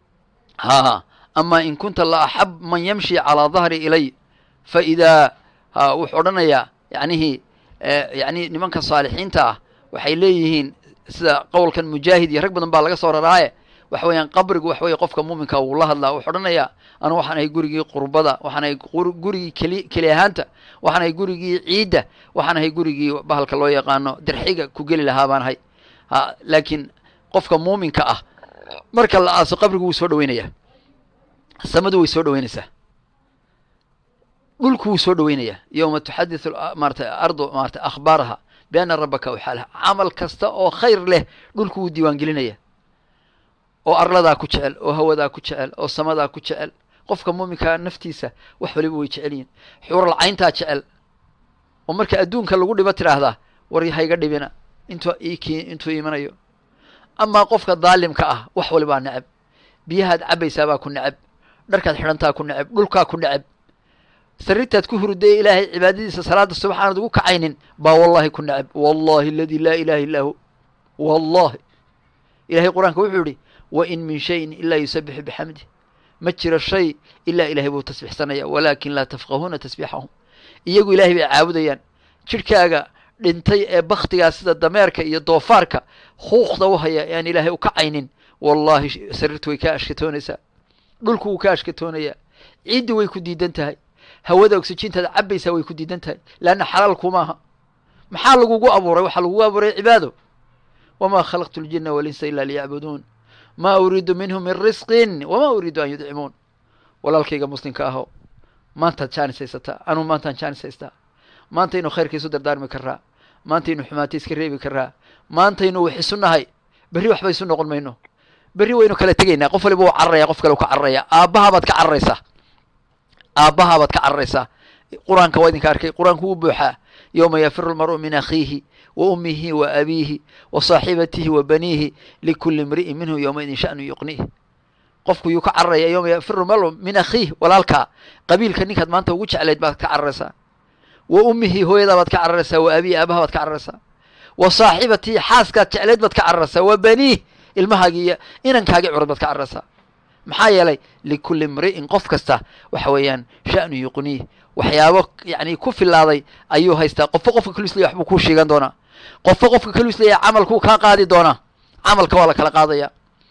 ha ama in kunta la axab man yamshi calىa dahri ilay faidaa ha wuxuu odhanayaa yacnihii yani nimanka saalixiinta ah waxay leeyihiin sida qowlkan mujaahid iyo rag badan baa laga soo raraaye waxa weeyaan qabrigu waxa weye qofka muuminka wuu la hadlaa wuxuu odhanayaa anu waxaan ahay gurigii qurbada waxaan ahay gurigii keli keli ahaanta waxaan ahay gurigii ciidda waxaan ahay gurigii bahalka loo yaqaano dirxiga ku geli lahaa baan ahay ha laakiin qofka muuminka ah marka la aaso qabrigu wuu soo dhaweynaya samadu way soo dhaweynaysaa dhulku wuu soo dhaweynaya yowma tuxadiثu maarata ardu maarata akhbaaraha biana rabaka waxaalaha camal kasta oo khayr leh dhulku wuu diiwaan gelinaya oo arladaa ku jecel oo hawadaa ku jecel oo samadaa ku jecel qofka muuminkaa naftiisa wax waliba way jecel yihin xuural cayntaa jecel oo marka adduunka lagu dhibo tidhaahdaa war hayga dhibina intu iki intuu imanayo amaa qofka daalimka ah wax walibaa neceb biyahaad cabaysaabaa ku neceb dharkaad xidhantaa ku neceb dhulkaa ku neceb sarirtaad ku hurudee ilaahay cibaadadiisa salaada subax aanad ugu kacaynin baa wallahi ku neceb wallahi aladi laa ilaha illaa hu wallahi ilahay qur-aanka wuxuu yihi wa in min shayin ilaa yusabixu bixamdih ma jiro shay ilaa ilahay buu tasbixsanaya walaakin laa tafqahuuna tasbiixahum iyagu ilahay bay caabudayaan jidhkaaga dhintay ee baktigaa sida dameerka iyo doofaarka huuqda u haya e aan ilaahay u kacaynin wallahi sariirtu way ka ashkatoonaysaa dhulku wuu ka ashkatoonayaa ciiddu way ku diidan tahay hawada oxijintaada cabaysaa way ku diidan tahay leanna xalaal kumaaha maxaa lagugu abuuray waxaa lagugu abuuray cibaado wamaa khalaqtu ljina walinsa ila liyacbuduun ma uriidu minhum min risqin wama uriidu an yudcimuun walaalkayga muslimka aho maantaad jaanis haysataa anuu maantaan jaanis haystaa maantaynu khayrka isu dardaarmi karaa maantaynu xumaata iska reebi karaa maantaynu wax isu nahay berri waxba isu noqon mayno berri waynu kala tegaynaa qof waliba uu cararaya qof kale u ka cararaya aabbahabaad ka cararaysaa aabbahabaad ka cararaysaa qur-aanka waa idinka arkay qur-aanku wuu buuxaa yowma yafiru lmar'u min akhiihi wa ummihi wa abiihi wa saaxibatihi wa baniihi likuli imri'in minhu yowmaidin sha'nu yuqniih qofku yuu ka cararaya yowma yafiru lmar'u min akhiih walaalkaa qabiilka ninkaad maanta ugu jeclayd baad ka cararaysaa wa ummihi hooyadaa baad ka cararaysaa wa abiihi aabaha baad ka cararaysaa wa saaxibatihi xaaskaad jeclayd baad ka cararaysaa wa baniih ilmahaagii iyo inankaagii curad baad ka cararaysaa maxaa yeelay likulli imri'in qof kasta waxa weeyaan sha'nu yuqniih waxyaabo yani ku filaaday ayuu haystaa qofka qofka kalu islaya waxbuu kuu sheegan doonaa qofka qofka kalu islaya camalkuu kaa qaadi doonaa camalka waa la kala qaadaya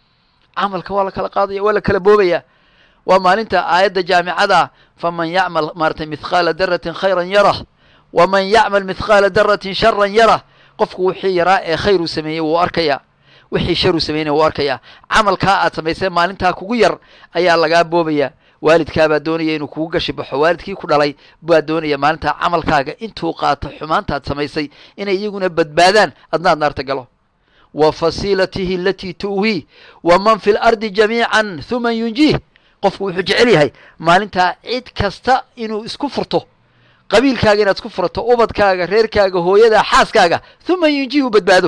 camalka waa la kala qaadaya waa la kala boobaya waa maalinta aayadda jaamicada faman yacmal maaratay mithqaala daratin khayran yarah waman yacmal mithqaala daratin sharan yarah qofku wixii yaraa ee khayr uu sameeyey wuu arkaya wixii sharuu samaynaya wuu arkayaa camalkaa aad samaysay maalintaa kugu yar ayaa lagaa boobayaa waalidkaabaa doonaya inuu kugu gashi baxo waalidkii ku dhalay baa doonaya maalintaa camalkaaga intuu qaato xumaantaad samaysay inay iyaguna badbaadaan adnaad naarta galo wa fasiilatihi alatii tu'wii wa man fi lardi jamiican huma yunjiih qofku wuxuu jecel yahay maalintaa cid kasta inuu isku furto qabiilkaaga inaad isku furato ubadkaaga reerkaaga hooyadaa xaaskaaga huma yunjiih u badbaado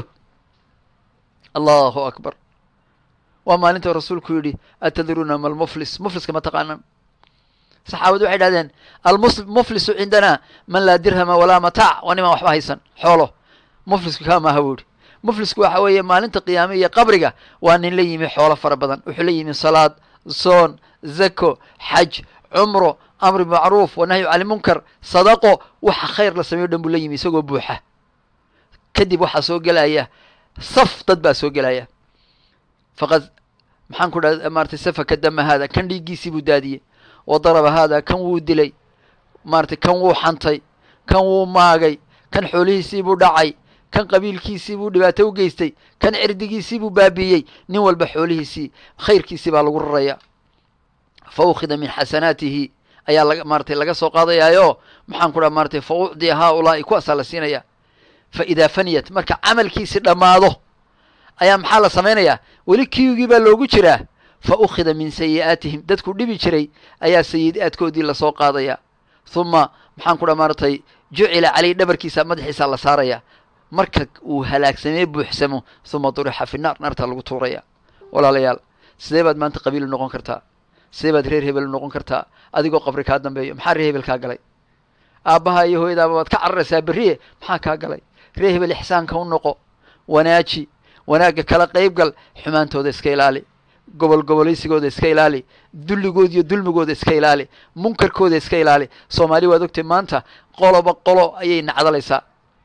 allahu akbar waa maalinta rasuulku yidhi atadruuna ma almuflis mufliska ma taqaanaan saxaabadu waxay dhahdeen almuflisu cindanaa man laa dirhama walaa mataac waa nimaan waxba haysan xoolo muflisku kaa maaha buu yihi muflisku waxa weeye maalinta qiyaame iyo qabriga waa nin la yimi xoolo fara badan wuxuu la yimi salaad soon zako xaj cumro amri macruuf wanahyu cani munkar sadaqo waxa khayr la sameyo dhan buu la yimi isagoo buuxa kadib waxaa soo gelaya saf dad baa soo gelaya faqad maxaan ku dhaha maratay safaka dama haada kan dhiiggiisii buu daadiyey wa daraba haada kan wuu dilay maratay kan wuu xantay kan wuu maagay kan xoolihiisii buu dhacay kan qabiilkiisii buu dhibaato u geystay kan cirdigiisii buu baabiiyey nin walba xoolihiisii khayrkiisii baa lagu raraya fa ukhida min xasanaatihi ayaa laga maaratay laga soo qaadayaayo maxaan ku dhaha maaratay fa ucdiya haaulaa'i kuwaasaa la siinaya fa idaa faniyat marka camalkiisi dhammaado ayaa maxaa la samaynayaa weli kiigii baa loogu jiraa fa ukhida min sayi'aatihim dadku dhibi jiray ayaa sayi'aadkoodii lasoo qaadaya huma maxaan ku dhaha maaratay jucila caleyh dhabarkiisa madaxiisa la saaraya marka uu halaagsamee buuxsamo huma durixa fi naar naartaa lagu tuuraya walaalayaal sidee baad maanta qabiilu noqon kartaa sidee baad reer hebel noqon kartaa adigoo qabri kaa dambeeyo maxaa reer hebel kaa galay aabbaha iyo hooyadaaba waad ka cararaysaa berriye maxaa kaa galay reer hebel ixsaanka u noqo wanaaji wanaagga kala qayb gal xumaantooda iska ilaali gobol gobolaysigooda iska ilaali dulligooda iyo dulmigooda iska ilaali munkarkooda iska ilaali soomaali waad ogtay maanta qoloba qolo ayay nacdalaysaa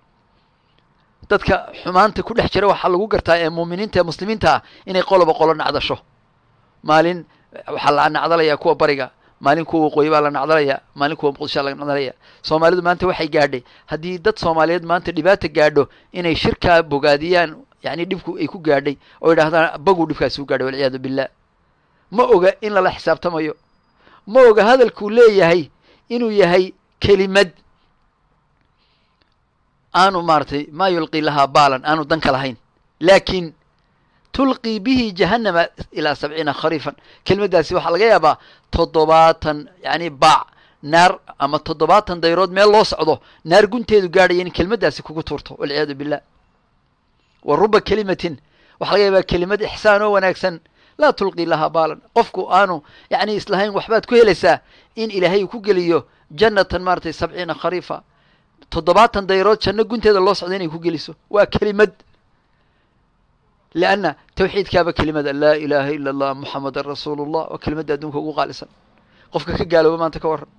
dadka xumaanta ku dhex jira waxaa lagu gartaa ee muuminiinta ee muslimiinta ah inay qoloba qolo nacdasho maalin waxaa la nacdalayaa kuwa bariga maalin kuwa waqooyi baa la nacdalaya maalin kuwa muqdishaa la nacdalaya soomaalidu maanta waxay gaadhay haddii dad soomaaliyeed maanta dhibaata gaadho inay shirkaa bogaadiyaan yani dhibku ay ku gaadhay oo yidhahdaan baguu dhibkaasi u gaadhay walciyaadu billah ma oga in lala xisaabtamayo ma oga hadalkuu leeyahay inuu yahay kelimad aanu maaratay maa yulqii lahaa baalan aanu danka lahayn laakiin tulqii bihi jahannama ilaa sabciina khariifan kelimaddaasi waxaa laga yaabaa toddobaatan yani baac naar ama toddobaatan dayrood meel loo socdo naar gunteedu gaadhaya in kelimaddaasi kugu tuurto walciyaadu billah wa ruba kelimatin waxaa laga yaabaa kelimad ixsaan oo wanaagsan laa tulqii lahaa baalan qofku aanu yani islahayn waxbaad ku helaysaa in ilaahay uu ku geliyo jannatan maaratay sabciina khariifa toddobaatan dayrood janno gunteeda loo socda inay ku geliso waa kelimad lianna tawxiidkaaba kelimada laa ilaaha ila allah muxamadan rasuulu llah waa kelimadda adduunka ugu qaalisan qofka ka gaalooba maanta ka warran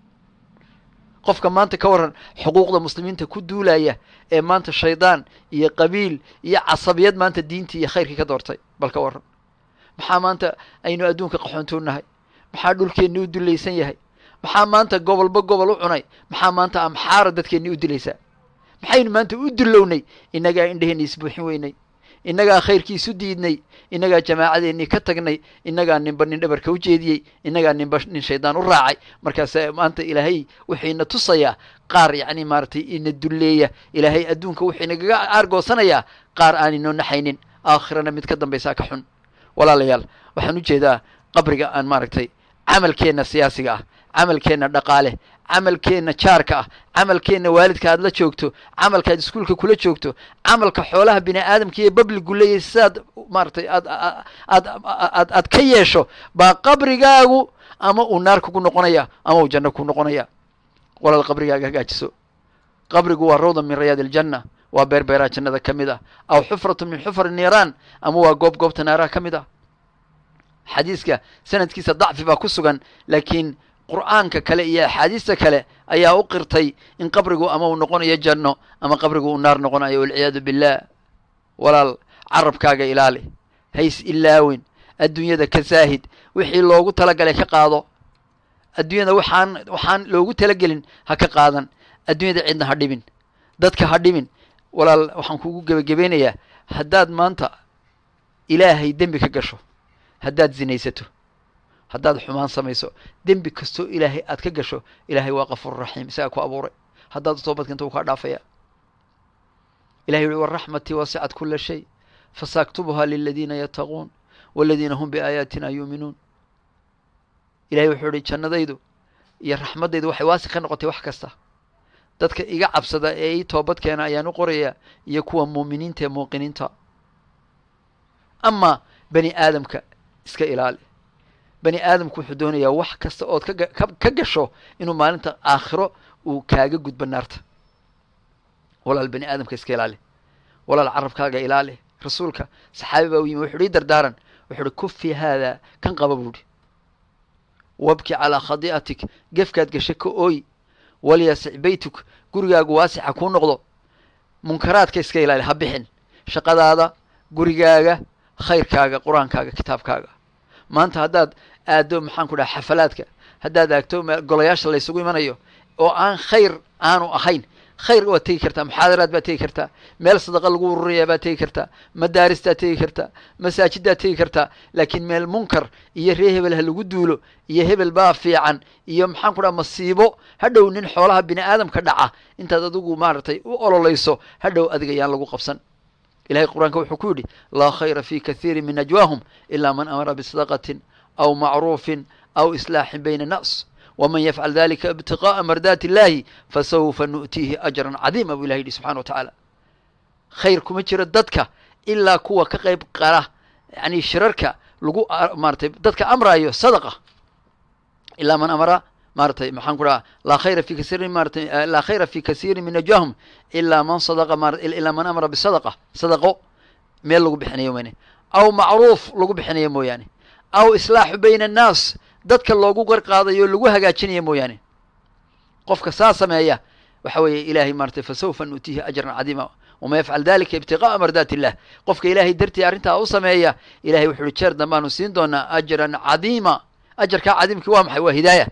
qofka maanta ka warran xuquuqda muslimiinta ku duulaya ee maanta shaydaan iyo qabiil iyo casabiyad maanta diintii iyo khayrkii ka doortay bal ka warran maxaa maanta aynu adduunka qaxoontuunahay maxaa dhulkeenni u dulaysan yahay maxaa maanta gobolba gobol u cunay maxaa maanta amxaara dadkeenni u dilaysaa maxaynu maanta u dulownay innagaa indheheenni isbuuxin weynay innagaa khayrkiisu diidnay innagaa jamaacadeennii ka tagnay innagaa ninba nin dhabarka u jeediyey innagaa ninba nin shaydaan u raacay markaasa maanta ilaahay wuxuu ina tusayaa qaar yacni maaratay ina dulleeya ilaahay adduunka wuxuu inagaga aargoosanayaa qaar aan inoo naxaynin aakhirana mid ka dambaysaa ka xun walaalayaal waxaan u jeedaa qabriga aan maaragtay camalkeenna siyaasiga ah camalkeenna dhaqaale camalkeenna jaarka ah camalkeenna waalidka aad la joogto camalkaad iskuulka kula joogto camalka xoolaha bini aadamka iyo babligu leeyahy sidaad maaratay aad aad aad aad ka yeesho baa qabrigaagu ama uu naar kugu noqonaya ama uu janno ku noqonaya walaal qabrigaaga hagaajiso qabrigu waa rawda min rayaad iljanna waa beerbeeraa jannada ka mid ah aw xufratu min xufar niiraan ama waa goob goobta naaraha ka mid ah xadiiska sanadkiisa dacfi baa ku sugan laakiin qur'aanka kale iyo axaadiista kale ayaa u qirtay in qabrigu ama uu noqonayo janno ama qabrigu uu naar noqonayo walciyaadu billah walaal carabkaaga ilaali hays ilaawin adduunyada ka saahid wixii loogu talagalay ka qaado adduunyada waxaan waxaan loogu talagelin ha ka qaadan adduunyada cidna ha dhibin dadka ha dhibin walaal waxaan kugu gebagabeynayaa haddaad maanta ilaahay dembi ka gasho haddaad zinaysato haddaad xumaan samayso dembi kastoo ilaahay aad ka gasho ilaahay waa kafuur raxiim isagaa ku abuuray haddaad toobad keento wuu kaa dhaafaya ilahay yuhi waraxmatii wasicat kula shay fasaaktubuhaa liladiina yattaquun waladiina hum biaayaatina yuuminuun ilahay wuxuu ihi jannadaydu iyo raxmaddaydu waxay waasi ka noqotay wax kasta dadka iga cabsada ee ii toobad keena ayaan u qorayaa iyo kuwa muuminiinta ee muuqiniinta amaa bani aadamka iska ilaali bani aadamku wuxuu doonayaa wax kasta ood kaga ka gasho inuu maalinta aakhiro uu kaaga gudbo naarta walaal bani aadamka iska ilaali walaal carabkaaga ilaali rasuulka saxaabi baa u yimi wuxu uhi dardaaran wuxu uhi kufi haada kan qaba buuhi wabki calaa khadi'atik gefkaad gashay ka ooy walyasic beytuk gurigaagu waasixa kuu noqdo munkaraadka iska ilaali ha bixin shaqadaada gurigaaga khayrkaaga qur-aankaaga kitaabkaaga maanta haddaad aado maxaan ku dhaha xafalaadka haddaad aagto golayaasha laysugu imanayo oo aan khayr aanu ahayn khayr waad tegi kartaa muxaadaraad baad tegi kartaa meel sadaqa lagu ururayaa baad tegi kartaa madaaristaad tegi kartaa masaajiddaad tegi kartaa laakiin meel munkar iyo ree hebel ha lagu duulo iyo hebel baa fiican iyo maxaan ku dhaha masiibo hadhow nin xoolaha bini aadamka dhaca intaad adigu maaragtay u ololayso hadhow adiga yaan lagu qabsan ilahay qur-aanka wuxuu ku yidhi laa khayra fi kathiiri min najwaahum ilaa man amara bisadaqatin aw macruufin aw islaaxin bayna annaas wman yafcal dalika ibtiqaءa mardaati illahi fasawfa nu'tiihi ajran cadiima buu ilahi yidhi subxana wa tacaala khayr kuma jiro dadka ilaa kuwa ka qayb qala yani shirarka lagu maaratay dadka amraayo sadaqa ilaa man amara maaratay maxaan ku dhaha laa khayra fi kasiirin maaratay laa khayra fi kasiirin min najwaahum ilaa man sadaqa ma ilaa man amara bisadaqa sadaqo meel lagu bixinayo mayne aw macruuf lagu bixinayo mooyaane aw islaaxu bayna annaas dadka loogu qarqaadayo lagu hagaajinaya mooyaane qofka saa sameeya waxa weeye ilahay maaratay fasawfa nu'tiihi ajran cadiima waman yafcal dalika ibtiqa'a mardaat illah qofka ilaahay dartii arrintaa u sameeya ilahay wuxu uhi jeer dambaanu siin doonaa ajran cadiima ajarkaa cadiimkii waa maxay waa hidaaya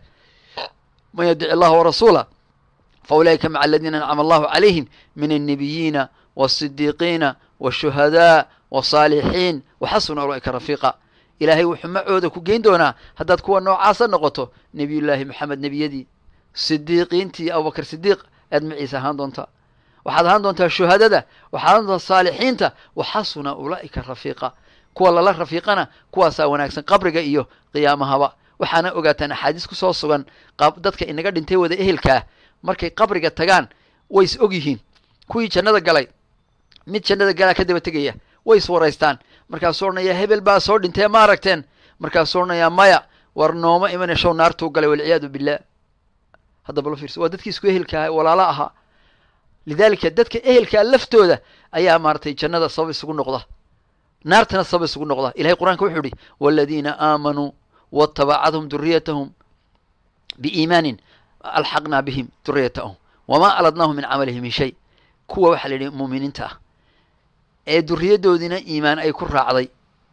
man yadic allaha warasuula fa ulaa'ika maca aladiina ancama allahu calayhim min annabiyiina waasidiiqiina washuhadaa wasaalixiin waxasuna ulaa'ika rafiiqa ilaahay wuxuu macooda ku geyn doonaa haddaad kuwa noocaasa noqoto nebiyullaahi maxamed nebiyadii sidiiqiintii abubakar sidiiq aad maciise ahaan doontaa waxaad ahaan doontaa shuhadada waxaad ahaan doontaa saalixiinta waxasuna ulaa'ika rafiiqa kuwa lala rafiiqana kuwaasaa wanaagsan qabriga iyo qiyaamahaba waxaana ogaataan axaadiis ku soo sugan dadka inaga dhintay wada ehelkaa markay qabriga tagaan way is og yihiin kuwii jannada galay mid jannada galaa ka daba tegaya way is waraystaan markaasuu odhanayaa hebel baa soo dhintee ma aragteen markaasuu odhanayaa maya war nooma imane show naartuu galay walciyaadu billah haddaba lo fiirsa waa dadkii isku ehelkaa walaalo ahaa lidaalika dadka ehelkaa laftooda ayaa maaratay jannada sabab isugu noqda naartana sabab isugu noqda ilahay qur-aanka wuxuu yihi waladiina aamanuu watabacadhum duriyatahum biiimaanin alxaqnaa bihim duriyatahum wamaa aladnaahum min camalihim min shay kuwa waxaa la yidhi muuminiinta ah ee duriyadoodiina iimaan ay ku raacday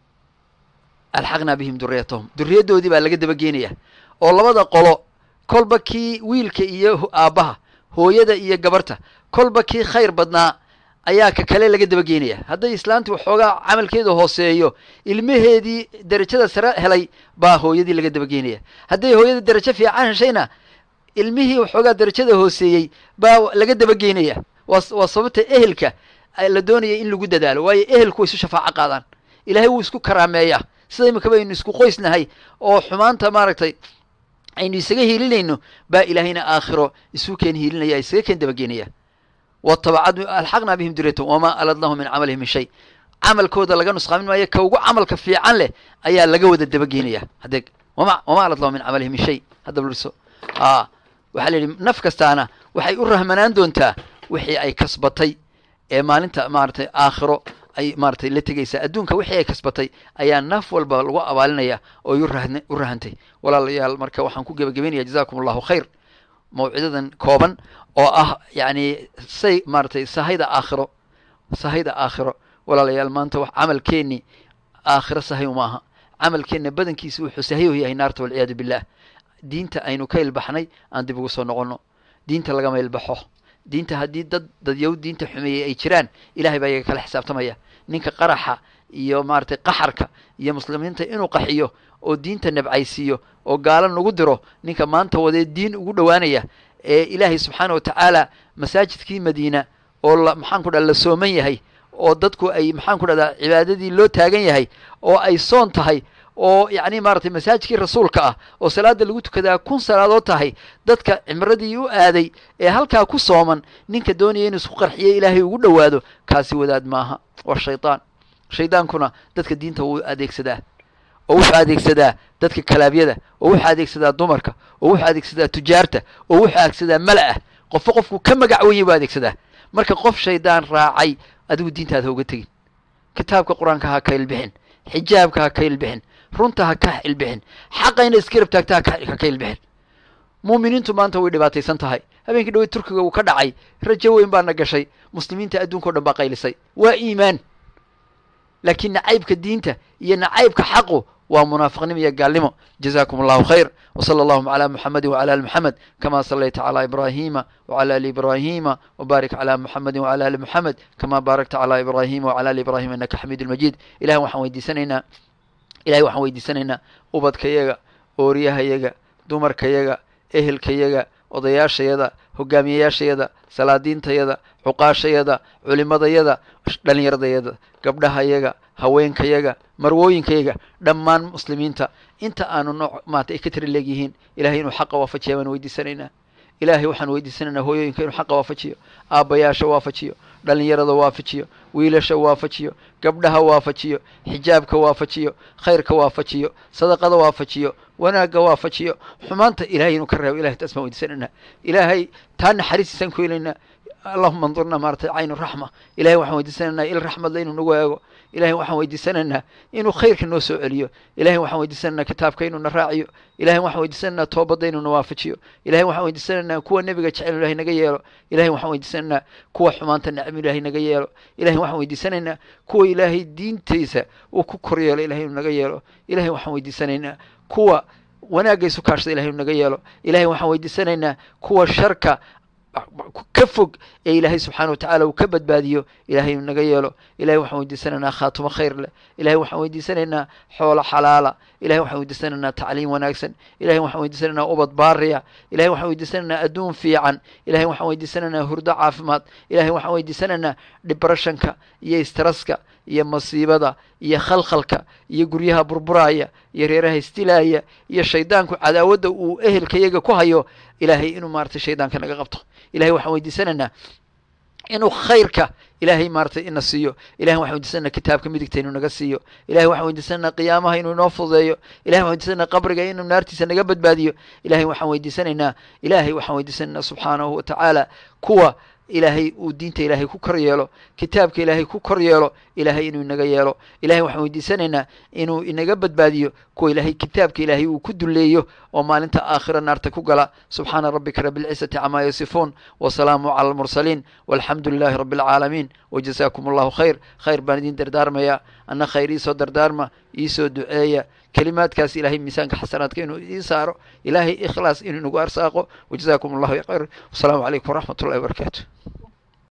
alxaqnaa bihim duriyatahum duriyadoodii baa laga daba geenaya oo labada qolo kolba kii wiilka iyo aabbaha hooyada iyo gabarta kolba kii khayr badnaa ayaa ka kale laga daba geenaya hadday islaantu waxoogaa camalkeeda hooseeyo ilmaheedii derajada sare helay baa hooyadii laga daba geenaya hadday hooyada derajo fiican heshayna ilmihii waxoogaa derajada hooseeyey baa laga daba geenaya waa waa sababta ehelka la doonaya in lagu dadaalo waayo ehelku way isu shafaaco qaadaan ilahay wuu isku karaameeyaa sida imika baynu isku qoysnahay oo xumaanta maaragtay aynu isaga hiilinayno baa ilaahayna aakhiro isu keen hiilinaya isaga keen dabageenaya watabacad alxaqnaa bihim duriyatahum wamaa aladnahum min camalihim min shay camalkooda laga nusqaamin maayo ka ugu camalka fiican leh ayaa laga wada dabageenaya hadeeg wama wamaa aladnahum min camalihim min shay hadda bliso a waxaa la yidhi naf kastaana waxay u rahmanaan doontaa wixii ay kasbatay ee maalinta maaratay aakhiro ay maaratay la tegaysaa adduunka wixii ay kasbatay ayaa naf walba lagu abaalinaya oo u rahn u rahantay walaalayaal marka waxaan ku gebagabeynaya jazakum allahu khayr mawcidadan kooban oo ah yacni say maaratay sahayda aakhiro sahayda aakhiro walaalayaal maanta wax camalkeenni aakhiro sahay uma aha camalkeenna badankiisa wuxuu sahayo yahay naarta walciyaadu billah diinta aynu ka ilbaxnay aan dib ugu soo noqonno diinta lagama ilbaxo diinta haddii dad dadyow diinta xumeeyey ay jiraan ilahay baa iyaga kala xisaabtamaya ninka qaraxa iyo maaragtay qaxarka iyo muslimiinta inuu qaxiyo oo diinta nabcaysiiyo oo gaalo nagu diro ninka maanta wadee diin ugu dhowaanaya ee ilaahay subxaana wa tacaala masaajidkii madiina oo la maxaan ku dhaha la sooman yahay oo dadku ay maxaan ku dhahdaa cibaadadii loo taagan yahay oo ay soon tahay oo yacni maaragtay masaajidkii rasuulka ah oo salaada lagu tukadaa kun salaadood tahay dadka cimradii u aaday ee halkaa ku sooman ninka doonaya inuu isku qarxiyo ilaahay ugu dhowaado kaasi wadaad maaha waa shaydaan shaydaankuna dadka diinta wuu adeegsadaa oo wuxuu adeegsadaa dadka kalaabyada oo wuxuu adeegsadaa dumarka oo wuxuu adeegsadaa tujaarta oo wuxuu adeegsadaa mala-ah qofba qofku ka magac weeye buu adeegsadaa marka qof shaydaan raacay adigu diintaada ha uga tegin kitaabka qur-aanka ha ka ilbixin xijaabka ha ka ilbixin runta ha ka ilbixin xaqa ina iska rabtaagta ha ka ilbixin muuminiintu maanta way dhibaataysan tahay habeenkii dhawey turkiga uu ka dhacay rajo weyn baana gashay muslimiinta adduunka o dhan baa qaylisay waa iimaan laakiin nacaybka diinta iyo nacaybka xaqu waa munaafiqnimo iyo gaalnimo jazakum allahu khayr wsala allahuma cala muxamedi wcala ali muxamed kama salayta cala ibrahima wcala ali ibrahima wbarik cala muxamedi wcala ali muxamed kama baarakta cala ibrahima wcala ali ibrahima innaka xamiid lmajid ilahay waxaan weydiisanaynaa ilahay waxaan weydiisanaynaa ubadkayaga ooriyahayaga dumarkayaga ehelkayaga odayaashayada hogaamiyayaashayada salaadiintayada cuqaashayada culimadayada dhalinyaradayada gabdhahayaga haweenkayaga marwooyinkayaga dhammaan muslimiinta inta aanu nooc maanta ay ka tiri leegyihiin ilahay inuu xaqa waafajiya baan weydiisanaynaa ilaahay waxaan weydiisanaynaa hooyooyinka inuu xaqa waafajiyo aabbayaasha waafajiyo dhalinyarada waafajiyo wiilasha waafajiyo gabdhaha waafajiyo xijaabka waafajiyo khayrka waafajiyo sadaqada waafajiyo wanaagga waafajiyo xumaanta ilahay inuu ka reebo ilahay taas baan weydiisanaynaa ilaahay taa naxariistiisaan ku helaynaa allahuma andurna maaratay caynu raxma ilahay waxaan weydiisanaynaa il raxmadla inuu nagu eego ilahay waxaan weydiisanaynaa inuu khayrka noo soo celiyo ilahay waxaan weydiisanaynaa kitaabka inuu na raaciyo ilahay waxaan weydiisanaynaa toobadda inuu na waafajiyo ilahay waxaan weydiisanaynaa kuwa nebiga jecel ilahay naga yeelo ilahay waxaan weydiisanaynaa kuwa xumaanta necm ilahay naga yeelo ilahay waxaan weydiisanaynaa kuwa ilaahay diintiisa uu ku kor yeelo ilahay inuu naga yeelo ilahay waxaan weydiisanaynaa kuwa wanaagga isu kaashada ilahay inuu naga yeelo ilahay waxaan weydiisanaynaa kuwa sharka ka fog ee ilaahay subxaana watacaala uu ka badbaadiyo ilahay inuu naga yeelo ilahay waxaan weydiisanaynaa khaatumo khayr leh ilahay waxaan weydiisanaynaa xoolo xalaala ilahay waxaan weydiisanaynaa tacliim wanaagsan ilahay waxaan weydiisanaynaa ubad baariya ilahay waxaan weydiisanaynaa adduun fiican ilahay waxaan weydiisanaynaa hurdo caafimaad ilahay waxaan weydiisanaynaa dhibrashanka iyo istaraska iyo masiibada iyo khalkhalka iyo guryaha burburaaya iyo reeraha istilaaya iyo shaydaanku cadaawadda uu ehelkayaga ku hayo ilaahay inuu maaratay shaydaanka naga qabto ilahay waxaan weydiisanaynaa inuu khayrka ilahay maaratay ina siiyo ilahay waxaan weydiisanana kitaabka midigta inuu naga siiyo ilahay waxaan weydiisananaa qiyaamaha inuu inoo fududeeyo ilahay waxan weydiisanana qabriga inuu naartiisa naga badbaadiyo ilahay waxaan weydiisanaynaa ilahay waxaan weydiisanaynaa subxaanahu watacaala kuwa ilaahay uu diinta ilaahay ku kor yeelo kitaabka ilaahay ku kor yeelo ilaahay inuu inaga yeelo ilahay waxaan weydiisanaynaa inuu inaga badbaadiyo kuwa ilaahay kitaabka ilaahay uu ku duleeyo oo maalinta aakhira naarta ku gala subxaana rabbika rabi lcizati camaa yasifuun wasalaamu cala almursaliin walxamdu lilahi rabi alcaalamiin wajazaakum allahu khayr khayr baan idin dardaarmayaa anna khayr iisoo dardaarma iisoo duceeya kelimaadkaas ilahay miisaanka xasanaadka inuu ii saaro ilaahay ikhlaas inuu inagu arsaaqo wajazaakum allahu khayr wasalaamu calaykum waraxmat ullahi wabarakaatu